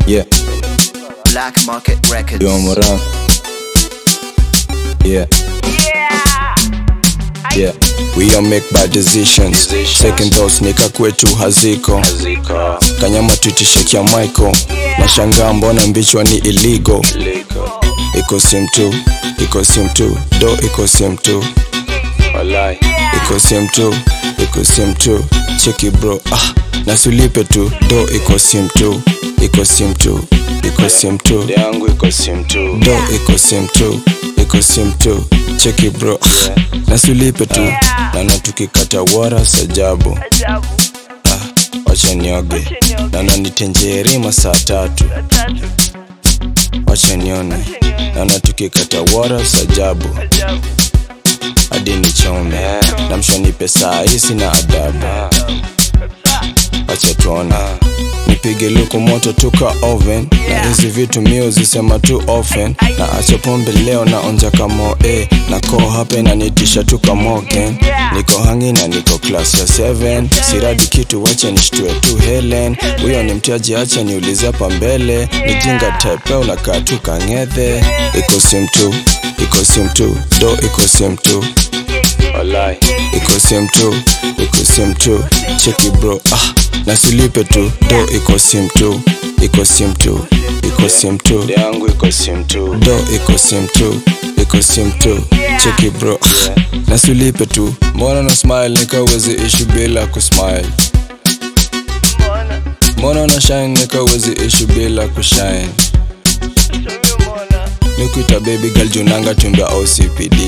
Yeah, Black Market Records. yo Moran. Yeah, yeah. We all make bad decisions. Second thoughts nika kwetu haziko. Kanyama tutishekia Michael. Nashangaa mbona mbichwa ni illegal. Iko sim tu, iko sim tu, do iko sim tu. Iko sim tu, iko sim tu. Cheki bro, ah, nasulipe tu, do iko sim tu, iko sim tu, iko sim tu. yangu iko sim tu do iko sim tu iko sim tu cheki bro nasulipe tu nana tukikata wara sajabu wacha nioge nana nitenjerima saa tatu wacha nione nana tukikata wara sajabu hadi nichome namshonipe saa hisi na adabu wacha tuone nipige luku moto tuka oven na hizi vitu mio zisema tu often na acha pombe leo na onja kamo eh, na ko hape na nitisha tuka moken niko hangi na niko class ya 7 siradi kitu wache nishtue tu helen huyo ni mtiaji acha niulize hapa mbele nijinga tepe unakaa tu kang'ethe iko sim tu iko sim tu do iko sim tu walai iko sim tu iko sim tu cheki bro ah nasilipe tu do iko sim tu iko sim tu iko sim tu yangu iko sim tu do iko sim tu iko sim tu cheki bro ah, nasulipe tu mbona na smile nikawezi ishi bila kusmile mbona na shine nikawezi ishi bila kushine nikuita baby girl junanga tumbe au cpd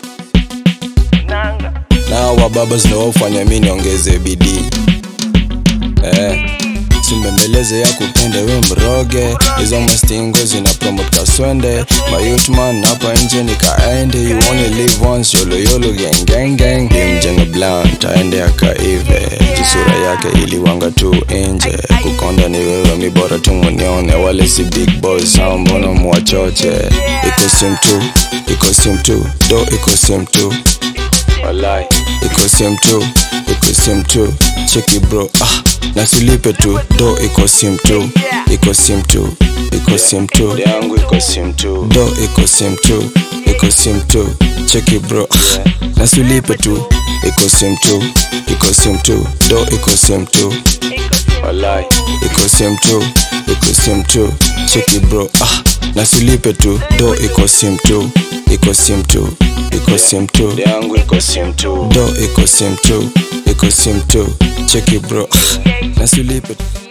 na wababa zinaofanya mi niongeze bidii eh, simbembeleze ya kupende we mroge hizo mastingo zina promote kaswende mayutman hapa nje nikaende you only live once yolo yolo gang gang gang limjenga blunt aende akaive jisura yake iliwanga tu nje kukonda ni wewe mi bora tu munione wale si big boys sao mbona mwachoche iko sim tu iko sim tu do iko sim tu walai iko sim tu iko sim tu cheki bro ah nasilipe tu do iko sim tu iko sim tu iko sim tu yangu iko sim tu do iko sim tu iko sim tu cheki bro ah nasilipe tu iko sim tu iko sim tu do iko sim tu walai iko sim tu iko sim tu cheki bro ah nasilipe tu do iko sim tu iko sim tu iko sim tu yangu iko sim tu do iko sim tu iko sim tu cheki bro nasulipe